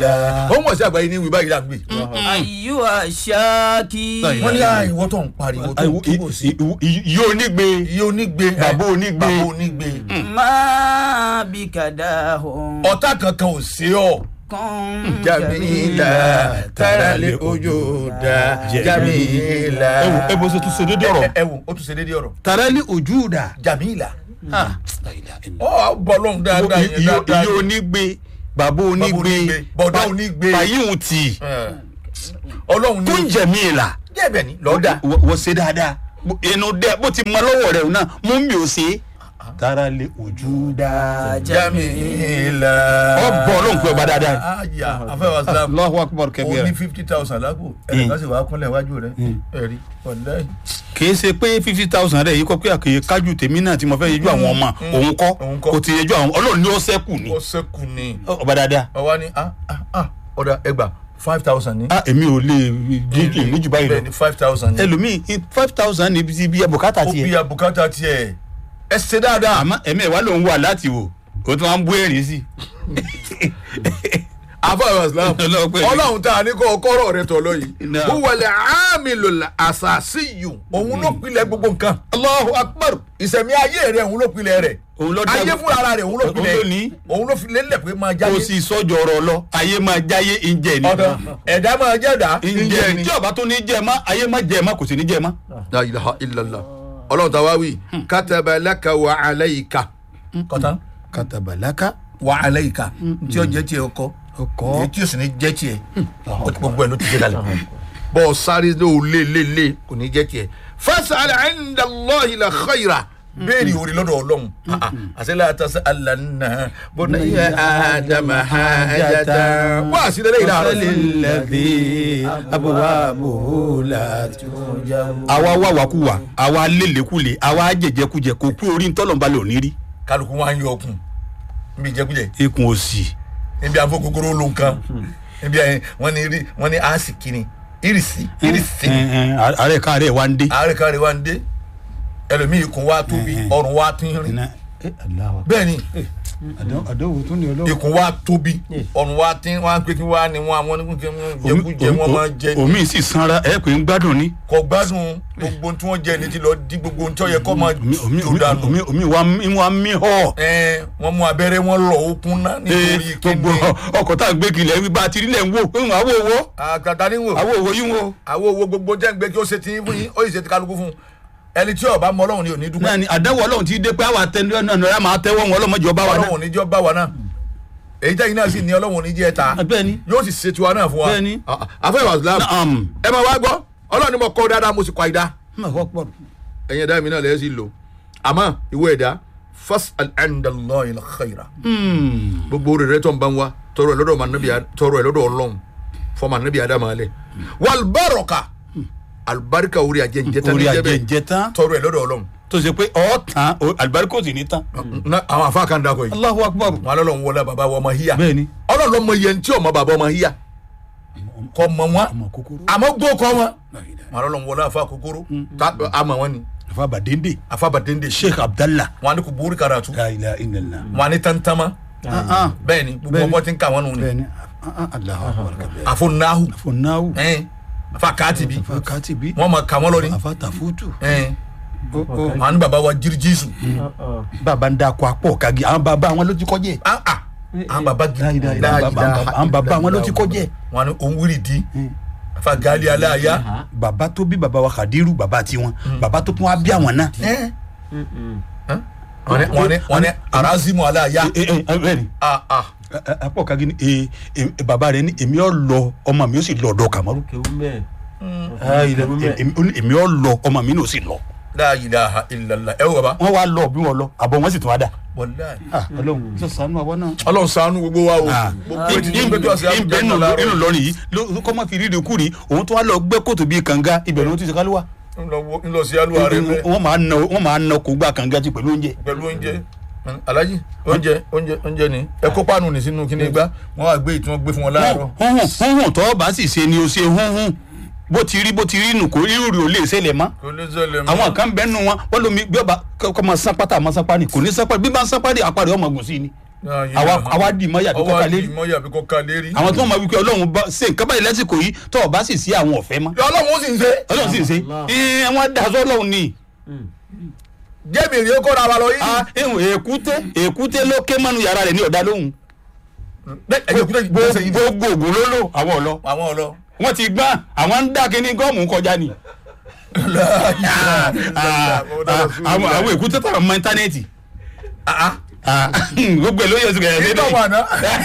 wọ́n mọ̀ sí àgbáyé ní wíwá yìí lágbè. ayuwa ṣáàkì. wọ́n ní àìwọ́ tó ń pariwo tó ń túbọ̀ sí. iye onígbe iye onígbe. Bàbá onígbe. bàbá onígbe. máa bí kàdá hàn. ọ̀tá kankan ò sí ọ. kàn jamila tarale ojo da jamila. ẹ wo ẹ bó ṣe tún ṣe dédé ọ̀rọ̀ ẹ wo o tún ṣe dédé ọ̀rọ̀. tarali ojú da jamila. ọ bọlọ́n dáadáa yẹn iye dáadáa. iye onígbe bàbá onígbe onígbe, bọ̀dá onígbe. fàyíhùn tì Ẹ. ọlọ́run kún ní. jẹ̀mí ìlà jẹ́bẹ̀ ni lọ́dà. wọ́n ṣe dáadáa inú dẹ bó ti mọ lọ́wọ́ rẹ̀ náà mú mi ò ṣe tarali ojú da jamila. ọ bọ̀ ọlọ́run pé ọba dáadáa aya afẹ́wà islam. Allahu akbar o kabira ní fifty thousand lágbo ẹnìkan sì wàá kúnlẹ̀ wájú rẹ̀ ẹ̀rí ọ̀lẹ́ kìí ṣe pé fifty thousand rẹ̀ yìí kọ́ pé àkèyè kájú tèmi náà tí mo fẹ́ yẹjú àwọn ọmọ òun kọ́ Òun kọ́. kò ti yẹjú àwọn ọlọ́run ní ó ṣẹ́kù ni ó sẹ́kù ni ọba dáadáa ọwọ́ ni ah ah ah ọ̀dà ẹgbà five thousand ni. ah èmi ò lè díje níjú báyìí lọ bẹ́ẹ̀ ni five thousand ni. ẹlòmíì five thousand ní ibi bí abùkátà ó bí tiẹ̀ abùkátà tiẹ̀ ẹ ṣe dáadáa. àmọ́ ẹ̀mí ẹ̀ wá lòun wà láti wò ó tún wá ń bú ẹ̀rín sí àfọwọ́ islam Ọlọ́run pẹ̀lú. ọlọ́run tá a ní kọ́ kọ́rọ̀ rẹ tọ̀ lọ yìí Náà. ó wọlé àmìlò àṣàṣì yìí òun ló pilẹ̀ gbogbo nǹkan Allahu akbar ìsẹ̀mí ayé rẹ̀ òun ló pilẹ̀ rẹ̀ Òun ló dá- ayé fúnra ara rẹ̀ òun ló Òun pilẹ̀ ló ní. òun ló fi lélẹ̀ pé máa kò jáde sì sọ́jọ́ ọ̀rọ̀ lọ ayé máa jáyé ìjẹ́ ni ọ̀dọ̀ ẹ̀dá máa jẹ́dá ìjẹ́ ni tí ọba tó ní jẹ́ ma ayé má jẹ́ ma kò sì ní jẹ́ ma. la ilaha illallah ọlọ́run tàwa wí kataba laka wa alayka kọ́tán katabalaka wa alayka tí ó jẹ́ tiẹ̀ ọkọ ọkọ èyí tí ó sì ní jẹ́ tiẹ̀ gbogbo ẹ̀ ló ti jẹ́ kalẹ̀ bọ́ ọ sáré ló lé lé lé kò ní jẹ́ tiẹ̀ fas'al 'inda Allahi la khayra béèrè orí lọ́dọ̀ ọlọ́run àṣẹlẹ̀ àtàṣe àlànà bọ́dà yẹ àdàmà àjàtà wọ́n àṣìlẹ̀ lẹ́yìn láàárọ̀ lẹ́bi abuwabuhula. àwa wà wákùwà àwa lélẹ́kulè àwa jẹjẹkujẹ kò pé orí ntọ́lọ́mbalẹ̀ ò ní rí kálukú wọn á yọ ọkùn níbi ìjẹkújẹ ikùn òsì níbi àfọkòkòrò ló ń kan níbi ẹ wọn ní rí wọn ní àásìkí ni ìrìsì ìrìsì ààrẹ kan ààrẹ wa ń dé. àárẹ̀ káre wa ń dé ẹlòmíì ikùn wa tóbi ọrùn wa tínrín bẹ́ẹ̀ ni àdéhùn tún ní ọlọ́run. ikùn wa tóbi ọrùn wa tín wọn á pé kí wọn á ní wọn àwọn oníkùnkùn jẹkújẹ wọn máa jẹ ní omi sì sanra ẹ pé ń gbádùn ni. kò gbádùn gbogbo tí wọn jẹ ní ti lọ di gbogbo tí wọn yẹ kó máa omi omi jò omi dànù omi omi wa mi wa mi họ. ẹ wọn mú abẹ́rẹ́ wọn lọ okun náà nítorí ee gbogbo kíni ọkọ̀ tá à ń gbé kilẹ̀ wí bá a ti rí lẹ̀ ń wò ń àwọ̀ owó àgàtà níwò àwọ̀ owó yín wò. àwọn owó gbogbo jẹ́ ń gbé kí ó ṣe ti fún yín ó yìí ṣe ti kálukú fún ẹni tí ọba mọ ọlọ́run ni ò ní dúpẹ́ náà ni àdánwò ọlọ́run ti dé pé àwọn atẹnu náà náà máa tẹ́wọ́ wọn ọlọ́mọdé ọba wa náà. ọlọ́run ò ní jọ́ bá wa náà èyí tẹ́yìn náà sì ní ọlọ́run ò ní jẹ́ ta bẹ́ẹ̀ ni. yóò sì ṣe tiwa náà fún wa Bẹ́ẹ̀ ni. àfẹ́ ìwà islam naam. ẹ máa wá gbọ́ ọlọ́run ni mo kọ́ dáadáa mo sì kọ́ àìdá Allahu ẹ̀yin ẹ̀dá mi náà lẹ́yìn sí lò àmọ́ ìwé ẹ̀dá fas'al 'inda Allahi al-khayra gbogbo rẹ̀ tó ń bá ń wa tọrọ ẹ̀ lọ́dọ̀ ọmọ anabi tọrọ ẹ̀ lọ́dọ̀ ọlọ́run fọmọ anabi adama alẹ wal baraka alibarika orí ajẹ́njẹ́ tán ní orí jẹ́bẹ̀ àjẹjẹ tán tọrọ ẹ̀ lọ́dọ̀ ọlọ́run tó ṣe pé ọ̀ọ́tàn alibarika ò sì ní tán. na àwọn afa kan dakọ yìí Allahu akbar. wọn alọ́ lọ́n wọlé baba wa ọmọ hiya bẹ́ẹ̀ ni. ọlọ́run lọ́mọ yẹn tí ọmọ baba ọmọ hiya kọ́ mọ wọn ọmọ kúkúrú. àmọ́ gbó kọ́ wọn wọn alọ́ lọ́n wọlé afa kúkúrú tá àmọ́ wọn ni afa badende. afa batende sheikh abdallah. wọn ni kò borí karatu la ilaha illallah. wọn ni tantama bẹ́ẹ̀ ni gbogbo Bẹ́ẹ̀ni. ọmọ ti ń kà wọn nù ni bẹ́ẹ̀ ni Allahu akbar kabira. àfọ nahu afunawu. ẹn afa kaatibi afa katibi. wọn ma kà wọn lọ ni afa tafutu. ẹn o o wọn ni baba wa jirijisu baba ń dakọ apọ̀ kagi àwọn baba àwọn ló ti kọjẹ. ah ah àwọn baba La ilaha illallah. àwọn baba àwọn ló ti kọjẹ. wọn ni òun wíri di afa gali alaya baba tó bí baba wa kadiru baba tiwọn baba tó tún wá bí àwọn náà. ẹn wọn ni wọn ni wọn ni arazimu alaya ẹ ẹ ẹ bẹ́ẹ̀ ni ah ah apọ̀ kagi ni ee em- baba rẹ ni èmi ọ̀ lọ ọmọ mi ó sì lọ ọ̀dọ̀ kamaru. kéwú mẹ́ẹ̀. Èmi- èmi èmi ọ̀ lọ ọmọ mi ní ó sì lọ. la ilaha illallah ẹ wo baba wọ́n wá lọ bí wọ́n lọ àbọ̀ wọ́n sì tún wá dà. wàllayi ọlọ́run sọ sànú àwọn náà. ọlọ́run ṣàánú gbogbo wa o gbogbo etí tó ń gbẹjọ sí àbújá inú náà láàárọ̀ inú lọrin yìí ló kọ́ máa fi rí ìdínkù rí òun tó wá lọ gbẹ́ kòtò bíi kànga ibẹ̀ ló ti ṣe kálíwá. ń lọ sí alúwa rẹ bẹ́ẹ̀ wọ́n máa na wọ́n máa na kó gbà kànga ti pẹ̀lú oúnjẹ. pẹ̀lú oúnjẹ alaji oúnjẹ oúnjẹ oúnjẹ ni ẹ kó páànù ní sínú kíní gbá wọn wá gbé ìtumọ̀ gbé fún wọn láàárọ̀ húnhùn húnhùn tó bá sì ṣe ni o ṣe húnhùn bó ti rí bó ti rí nù kó irú rí o lè ṣẹlẹ̀ mọ́. kò lè ṣẹlẹ̀ mọ́. àwọn kan bẹ́ẹ̀ nù wọn wọ́n lómi bí ọba kọ́ máa sán pátá máa sán pání kò ní sán pání bí bá ń sán pání àpárí ọmọ gùn sí ni. àwa àwa dì mọ́ yàtọ̀ ọwọ́ kọ́ka àti lérí ìmọ̀ yàbí kọ́ka lérí. àwọn tí wọ́n máa wí pé ọlọ́run bá ṣe nǹkan báyìí lásìkò yìí tó o bá sì sí àwọn ọ̀fẹ́ mọ́ ọlọ́run ó sì ń ṣe. ọlọ́run sì ń ṣe ẹ wọ́n dá sọ́lọ́run ni jẹ́mi rí ó kọ́ra wa lọ yìí. Ah, ehun, èkúté èkúté ló ké mọ́nu yàrá rẹ̀ ní ọ̀dà lóhùn ẹ̀jẹ̀ kúrẹ́ yìí gbọ́sẹ̀ yìí. gbogbo ògùn ló lò àwọn ọ̀lọ́ àwọn ọlọ. wọ́n ti gbọ́n àwọn ń dá kínní gọ́ọ̀mù kọjá ni Ah, ah, àwọn àwọn èkúté tàbí ọmọ íńtánẹ́ẹ̀tì Ah, gbogbo ẹ̀ ló yẹ sùgbọ́n ẹ̀ ìtọ́ wà ná.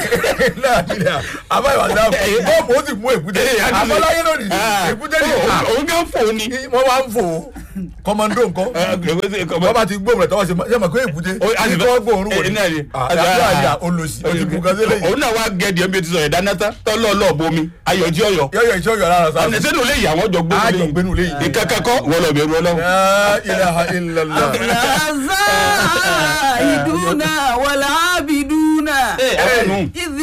àbá ìwà dáa bọ́ọ̀mù ó sì mú èkúté. àbọ̀láyé lónìí èkúté ní ìta. òun gan fò ni. wọ́n wá ń fò ó. kọ́mọndó nǹkan. wọ́n bá ti gbóòmù rẹ̀ tọ́wọ́ ṣe mọ̀ pé èkúté. ìtọ́ gbóòórùn wò ni. àyà àyà olùsí olùkú kan sílẹ̀ yìí. òun náà wá gẹ̀ẹ́dì ẹ̀mí ti sọ ẹ̀dá náà tán tọ́lọ́ lọ́ọ̀ bomi ayọ̀jí ọ̀yọ́ yọ̀yọ̀ ìṣọ́ yọ̀ lára sáà. ọ̀nà sẹ́nu lè yà wọ́n jọ a jọ gbóni gbénu léyìí. ìkankan kọ́ wọ́n lọ bẹ̀rù ọlọ́run. La ilaha illallah. الزاهدون والعابدون ẹ àwọn nù. إذ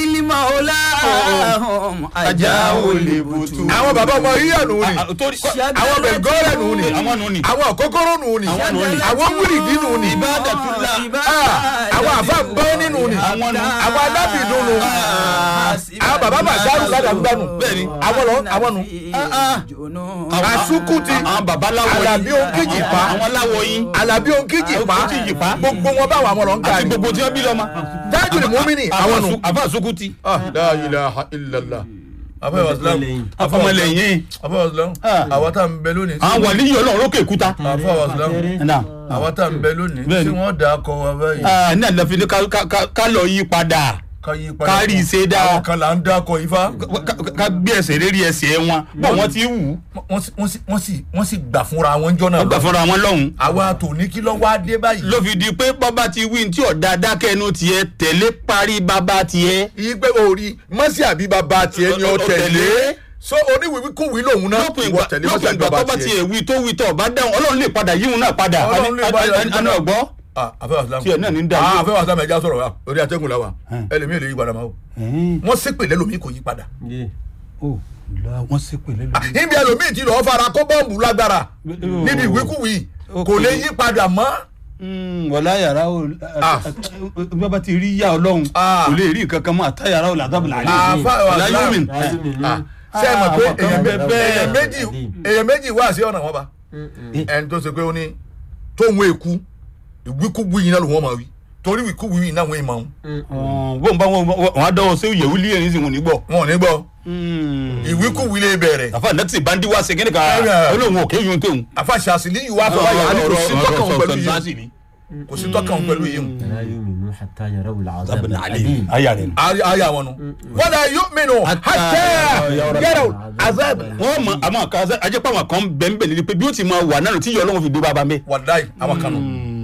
المولاهم أجاوا لبطون àwọn bàbá ọmọ yíyà nù ni. àwọn bẹ̀gọ́rẹ̀ nù ni. àwọn nù ni. àwọn kókóró nù ni. Àwọn nù ni. àwọn wúrìdì nù ni. Ibadatullah. Ah, àwọn àfa gbọ́ni nù ni. Àwọn nù. àwọn adábìdù nù. àwọn bàbá bàṣárù ládàgbànù. Bẹ́ẹ̀ni. àwọn lọ àwọn nù. Àsúkútì. àwọn babaláwo yìí. Àlàbí òǹkìjì pa. àwọn láwo yìí. alábí òǹkìjì pa. Òǹkìjì pa. gbogbo wọn báwọn àwọn lọ ń kà àti ní. gbogbo tí wọ́n bí lọ́mọ. tájù ni mọ́mìnì àwọn nù. àfa àsukuti. Ah, la ilaha illallah. afẹ́ wàsílám. afọmọlẹ́yìn. afẹ́ wàsílám. Ah. àwọn tá à ń bẹ lónìí. àwọn wàlíyìn ọlọ́run lókè kúta. afẹ́ wàsílám. àwọn tá à ń bẹ lónìí. Bẹ́ẹ̀ni. tí wọ́n dà á kọ wa báyìí. ní àlàfin ní ká- ká- ká- ká lọ yí padà. ká yí padà. ká rí i ṣe dáa. àwọn kan là ń dà kọ ifá. Ká- ká- ká gbé ẹsẹ̀ lérí ẹsẹ̀ wọn. bọ́ wọn ti wù. wọ́n sì- wọ́n sì wọ́n sì wọ́n sì gbà fúnra wọn jọ náà wọ́n gbà fúnra wọn lọ́hùn. àwa tòní kí lọ́ wá dé báyìí. ló fi di pé bàbá ti wí tí ọ̀dà dákẹ́nu tiẹ̀ tẹ̀lé parí bàbá tiẹ̀. yí pé orí mọ́sí àbí bàbá tiẹ̀ ni ó Ó tẹ̀lé. tẹ̀lé so oníwèé kú wí lòun náà lópin ìwọ ìgbà tẹ̀lé mọ́sí lópin àbí ìgbà bàbá tó bá tiẹ̀. tiẹ̀ wí tó wí tó ọba dáhùn ọlọ́run lè padà yíhun náà padà. Ọlọ́run lè padà yíhun àní náà. ọgbọ́. ah àfẹ́ wàsílám. Tiẹ̀ náà ní ń dá ah yìí. àfẹ́ wàsílám ẹja sọ̀rọ̀ wa orí atẹ́gùn la wa ẹlòmíì lè yí padà máa o wọ́n ṣépè lẹ́lòmíì kò yí padà. wọ́n sì pè lẹ́lòmí. níbi ẹlòmíì ti lọ́ọ́ fara kó bọ́ọ̀mù lágbára níbi ìwíkúwìí kò lè yí padà mọ́. wọlá yàrá o Ah. bí wọ́n bá ti rí yá ọlọ́run Ah. kò lè rí nǹkan kan mọ́ àtá yàrá o làdá bìlà Àfà wàsílám. Ah, ṣé ẹ mọ̀ pé àwọn kan èèyàn bẹ mé- bẹ́ẹ̀. èèyàn méjì èèyàn méjì wá sí ọ̀nà wọn bá ẹni tó ṣe pé ó ní tóun èkú ìwíkúwí yìí náà ló wọ́n máa wí torí ìwíkúwí yìí náà wọ́n ì máa ń bóun bá wọn wọn á dánwò sí ìyẹ̀wò líyẹ̀ ní ìsìn wọn ní gbọ́. wọn ò ní gbọ́ ìwíkúwí lè bẹ̀rẹ̀ àfa nẹ́tì bandi wá sí kíni kan Ẹ̀rẹ̀. olóhùn òkè yun tóun. àfàṣà àsìlí yìí wá sọ wáyà á ní kò sí tọ́kàn òun pẹ̀lú yìí kò sí tọ́kàn òun pẹ̀lú yìí لا يؤمنون حتى يروا العذاب الأليم ayà rẹ̀ ni. ayé àwọn nu wọn náà yóò mìíràn hàtẹ́ yẹ́rọ azab wọ́n mọ àwọn kan ajẹ́ pé àwọn kan bẹ́ẹ̀ ní pé bí ó ti máa wà náà tí yọ ọlọ́run fi dé bàbá mi. wàdáì àwọn kan nù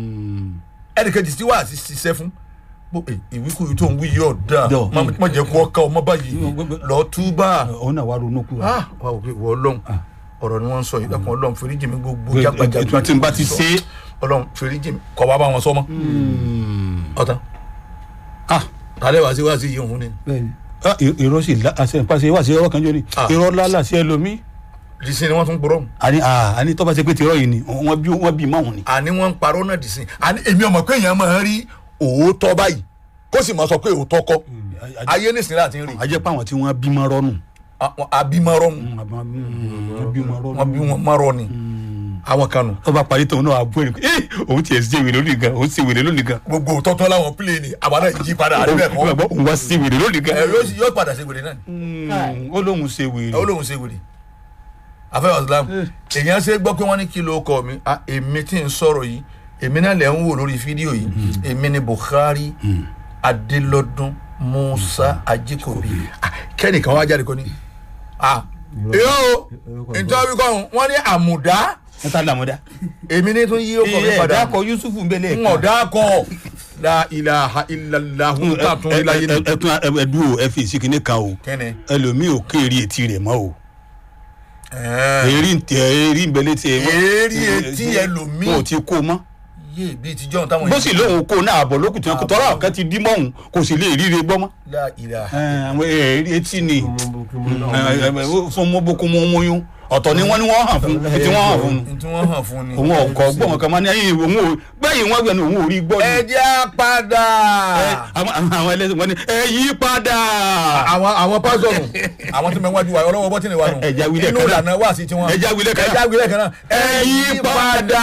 ẹnì kejì tí wàá ṣiṣẹ́ fún bó ẹ, ìwíkúwí tó ń wí yóò dáa Dọ̀. má má jẹ́ kó ọkà ọmọ báyìí lọ túbà òun náà wà ronú kú wa. ah wà wò pé wọ́n ọlọ́run ọ̀rọ̀ ni wọ́n ń sọ yìí lẹ́kùn ọlọ́run foríjì mi gbogbo jágbàjágbà tí n bá ti ṣe é. ọlọ́run foríjì mi kọ́ wa bá wọn sọ mọ́ ọ̀tá ah kálẹ̀ wá sí wá sí yìí òun ni ah, ì- irọ́ sì la àṣẹ ìpàṣẹ wà sí ọwọ́ kan jọ ni Ah. irọ́ lálà sí ẹlòmí. dìsín ni wọ́n tún gbọ́rọ̀ mu àní ah, àní tọ́ba ṣe pé tirọ́ yìí ni wọ́n bí wọ́n bí máwùn ni. àní wọ́n ń parọ́ náà dìsín àní èmi ọmọ pé èèyàn máa ń rí òótọ́ báyìí kó sì máa sọ pé òótọ́ kọ́ ayé nísìnyí láti ń rí ajẹ́ pé àwọn tí wọ́n bí máa rọ́nù. àwọn abímọ́rọ́ mu wọ́n bí máa wọ́n rọ́nù. bí wọn mọ́rọ́ ni àwọn kan nù tọ́ba parí tóun náà àbúrò rẹ̀ ẹ́ òun tiẹ̀ ṣe wèrè lónìí gan òun ṣe wèrè lónìí gan. gbogbo òótọ́ láwọn pílẹ̀nì àwọn náà yí padà àdébẹ̀ kọ́ òun wá ṣe wèrè lónìí gan. ẹ yóò sì- yóò padà ṣe wèrè náà ni ó lóun ṣe wèrè. ó lóun ṣe wèrè afẹ́ islam èèyàn ṣe gbọ́ pé wọ́n ní kí ló kọ́ mi Ah, èmi tí ń sọ̀rọ̀ yìí èmi náà lẹ̀ ń wò lórí fídíò yìí èmi ni Buhari Adélọ́dún Musa Ajikobi Ah, kẹ́nìkan wá jáde kọ́ ni ah yóò nítorí kọ́ wọ́n ní àmùdá ẹ ta làmúdá. èmi ní tún yí ó kọ́ mi ẹ padà dákọ yusufu nbẹlẹ ń ọ̀dà kọ́ la ilaha illallah tá a tún rí láyé ni ẹ tún ẹ dúró ẹ fi ìsìnkìní kan o kẹ́ni ẹlòmíì ò kéèrè etí rẹ̀ mọ́ o ẹ̀ẹ́ èrí ntẹ èrí nbẹlẹ tiẹ. Èrí etí ẹlòmíì. wọn ò ti kó o mọ́ yé bíi tíjọ́ táwọn bó sì lóun kó o náà àbọ̀ lókùn tí wọn kò tọ́ra ọ̀kan ti dí mọ́ òun kò sì lè ríre gbọ́ mọ́. la ilaha ẹ, àwọn èrí etí ni ẹ, ẹ, ẹ, fún mọ́bókun mọ́ mọ́yún ọ̀tọ̀ ni wọ́n ní wọ́n hàn fún tí wọ́n hàn fún un. tí wọ́n hàn fún ni. òun ọkọ̀ gbọ́n kan máa ní ẹ̀yìn òun ò gbẹ̀yìn wọn gbẹ̀nu òun ò rí gbọ́ ẹ ni. jẹ́ á padà. àwọn àwọn ẹlẹ́sìn wọn ni ẹ yí padà. àwọn àwọn pásítọ̀ nù àwọn tí mo wájú wa ọlọ́wọ́ bọ́tìnì wa nù Ẹ jẹ́ wílẹ̀ inú kan náà. ìlànà wà sí tiwọn Ẹ jẹ́ wílẹ̀ kan náà. ẹ jẹ́ wílẹ̀ kan náà ẹ yí padà.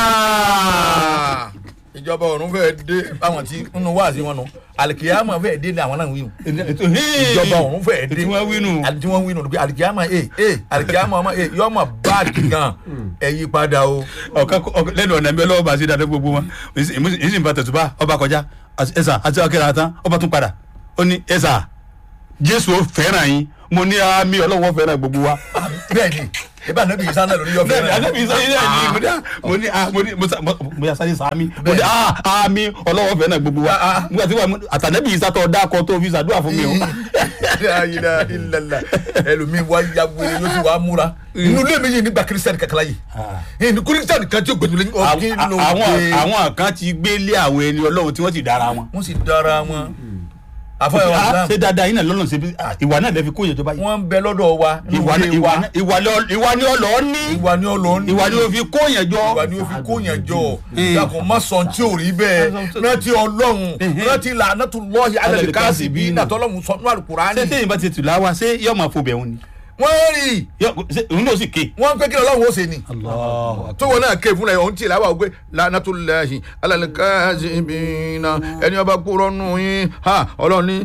ìjọba ọ̀run fẹ́ẹ́ dé báwọn tí nínú wà sí wọn nù alikiyama fẹ́ẹ́ dé ní àwọn náà wíwù ìjọba ọ̀run fẹ́ẹ́ dé tí wọ́n wí nù. àti tí wọ́n wí nù pé alikiyama ẹ ẹ alikiyama ọmọ ẹ yọmọ báàgì gan ẹ yí padà o. ọ̀kan ọ̀kan- lẹ́nu ọ̀nà mi ọlọ́wọ́ bá sí dáadáa gbogbo wọn èyí sì ń bá tẹ̀tùbá ọba kọjá ẹ̀sà àti ọ̀kẹ́rẹ́ àtàn ọba tún padà ó ní ẹ̀sà jésù ó fẹ́ràn yín mo ní àmì ọlọ́wọ́ fẹ́ràn gbogbo wa. bẹ́ẹ̀ni ìbá nàbí yìí sáńdà lórí yọfẹ bẹ́ẹ̀ni àdébí sọ yín náà ní mo ní à- mo ní à- mo ní mo sá- mo- mo yà sáré sàmì mo ní à àmì ọlọ́wọ́ fẹ́ràn gbogbo wa Ah, ah. nígbà tí wà àtànẹ́bí yìí sátọ̀ dákọ̀ tó fi sàdúrà fún mi o. ayila ilala ẹlòmíì wá ya wele yóò ti wá múra inú ilé mi yìí nígbà kírísítẹ́nì kankala yìí ní kírísítẹ́nì kan tí ó gbẹdúlé ọkì ló àwọn gbé àwọn kan ti gbé lé àwọn ẹni ọlọ́run tí wọ́n ti dára wọn. wọ́n sì dára wọn àfọyọ̀ Ah, islam ṣé dáadáa yín náà lọ́nà ṣe bí ah, ìwà náà lè fi kó ìyẹ̀jọba yìí. wọ́n ń bẹ lọ́dọ̀ wa nínú ìwà ilé ìwà wa ìwà lọ- ìwà ni ọlọ́ ní ìwà ni ọlọ́ọ̀ ní ìwà ni o fi kó yẹn jọ. ìwà ni o fi kó yẹn jọ dàkún má sọ tí ò rí bẹ́ẹ̀ rántí ọlọ́run rántí làánàtúlọ́ọ̀hì alẹ́ káàsì bí nàtọ́lọ́hún sọ́nù àlùkùránì ṣé téèyàn bá ti tù láwa ṣé yóò máa fo bẹ̀rù ni. wọ́n rí Yóò- ṣé òun náà sì ké. wọ́n ń pẹ́ kí ọlọ́run ó ṣe ni. tó wọn náà ké fúnra ẹ òun tí ì láwà wípé lanatulahi alalikazibina ẹni ọba kúrọ nù yín ha ọlọ́ni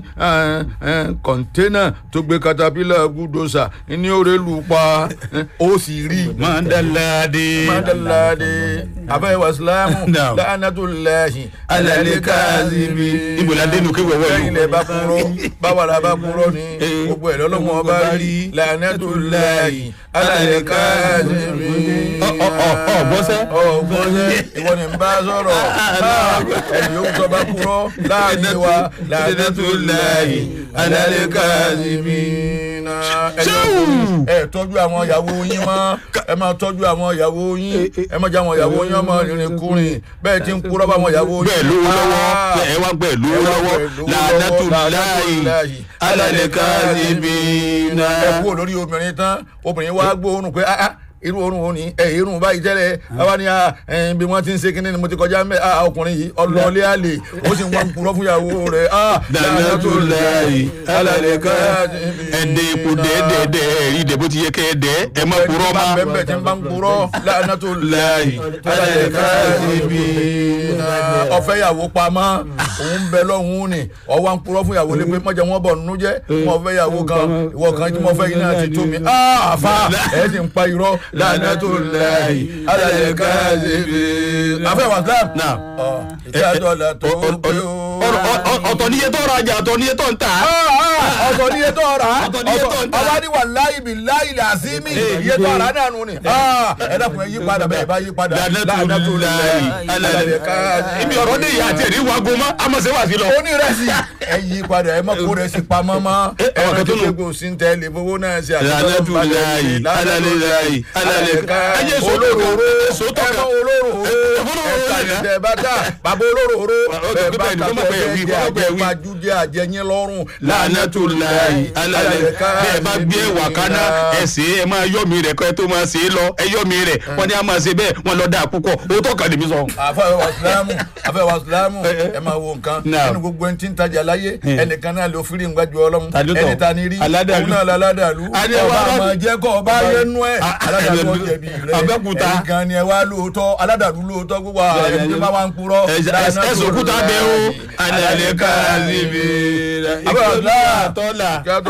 kọ̀ńténà tó gbé katapila gúdọ̀sà ní òrè lù pa eh, ó sì rí mandalade. mandalade abẹ́wà silamu Naam. lanatulahi alalikazibina. Ibo la dénú kéwì ọwọ́ yìí. lẹ́yìn lẹ́ bá kúrọ́ báwa bá kúrọ́ ni Eh. gbogbo ẹ̀ lọ́lọ́mọ bá rí lanatulahi alalikazibina Ọ- ọ- ọ- ọ, bọ́sẹ̀. ọgbọ́nsẹ́ ìwọ ni n bá sọ̀rọ̀ ẹni yóò sọ bá kúrọ́ láàrin wa lànàtúláyì alálẹ́kàzìmínà ẹ tọ́jú àwọn ìyàwó yín mọ́ ẹ máa tọ́jú àwọn ìyàwó yín ẹ máa jẹ́ àwọn ìyàwó yín ọmọ rìnrìn kùnrin bẹ́ẹ̀ ti ń kúrọ́ bá àwọn ìyàwó yín. bẹ́ẹ̀ lówó lọ́wọ́ ẹ wá gbẹ́ lówó lọ́wọ́ lànàtúláyì alálẹ́kàzìmínà. ẹ kú olórí obìnrin tán obìnrin wa gbóòórùn pé ah ah irú oorun òní ẹ irun báyìí tẹ́lẹ̀ àwa ni ah, eh, bí wọ́n ti ń ṣe kínní ni mo ti kọjá mẹ́ ah ọkùnrin yìí ọlọ́ọ̀lẹ́ àlè ó sì ń wá ń purọ́ fún ìyàwó rẹ̀ ah lànàtúláyì alálẹ́kàzìmínà. ẹ̀dẹ̀ ipò dẹ́ẹ̀dẹ́ẹ̀dẹ́ ẹ̀rí ìdẹ̀ bó ti yẹ kẹ́ ẹ̀ dẹ́ ẹ̀ má purọ́ má. bẹ́ẹ̀ tí ń bá ń purọ́ lánàá tó láyì alálẹ́kàzìmínà ọ̀fẹ́ ìyàwó pamọ́ òun ń bẹ lọ́hùn-ún ni ọwọ́ ń purọ́ fún ìyàwó lé pé mọ̀jẹ̀ wọn bọ̀ nínú jẹ́ mo fẹ́ ìyàwó kan ìwọ kan tí mo fẹ́ yìí náà ti tó mi ah àfa ẹ̀ sì ń pa irọ́ lánàá tó láyì alálẹ́kàzìmínà. àfẹ́ wàsílám Náà. ìjádọ́là tó pé ó. ọ̀tọ̀ níye tó rajà ọ̀tọ̀ níye tó ń tà. ọ̀tọ̀ ní iye tó rà á Ọ̀tọ̀ ní iye tó ń tà. ọba ní wà láyé bí láyé làásìmì iye tó rà á náà nù ni. ẹ dákun ẹ yí padà bẹ́ẹ̀ bá yí padà lànàtú láyì alálẹ́ ibi ọ̀rọ̀ ní ìyá àti ẹ̀rí wa go mọ́ amọ̀sẹ̀ wà sí lọ. onírẹsì ẹ yí padà ẹ má kó rẹ sí pamọ́ mọ́ ẹ ọ̀rọ̀ má kan tó tó nù. gbogbo sí ń tẹ́lẹ̀ fowó náà ṣe lànàtú láyì alálẹ́ láyì alálẹ́ ẹ̀jẹ̀ sọ́tọ̀ olóróró sọ́tọ̀ ẹ má olóróró ẹ tàbí tẹ bá tà bàbá olóróró ẹ bá tà Bẹ́ẹ̀ ni, tẹ bẹ́ẹ̀ ni, jẹ bẹ́ẹ̀ ni. àjẹpàjújẹ àjẹyìn lọ́rùn lànàtú láyì alálẹ́ bẹ́ẹ̀ bá gbé ẹ̀wà kaná ẹ̀ sè é ẹ máa yọ̀ mi rẹ̀ kọ́ ẹ tó máa sè é lọ ẹ yọ̀ mi rẹ̀ wọ́n ní a máa ṣe bẹ́ẹ̀ wọ́n lọ dáa púpọ̀ owó tó kàn lèmi sọ. àfẹ́wà wàsílámù àfẹ́wà wàsílámù ẹ máa wo nǹkan Naam. nínú gbogbo ẹni tí ń tajà láyé ẹnìkan náà ló firi nǹkan ju ọlọ́run Ta ló tọ̀? ẹni ta ni rí Aládàlú. òun náà láládàlú Adé ọba wa- àmọ́ jẹ́ kọ́ ọba yẹnu ẹ̀ Ah, aládàlú Abẹ́òkúta. ọ̀jẹ̀bi rẹ̀ Abẹ́òkúta. ẹnìkan ni ẹ wá lóòótọ́ aládàlú lóòótọ́ gbogbo Bẹ́ẹ̀ ẹni ni. tó bá wà ń purọ́ ẹsẹ̀ òkúta bẹ́ẹ̀ o alẹ́ káàzìbì Abẹ́òkúta. tọ́lá. Kí á tó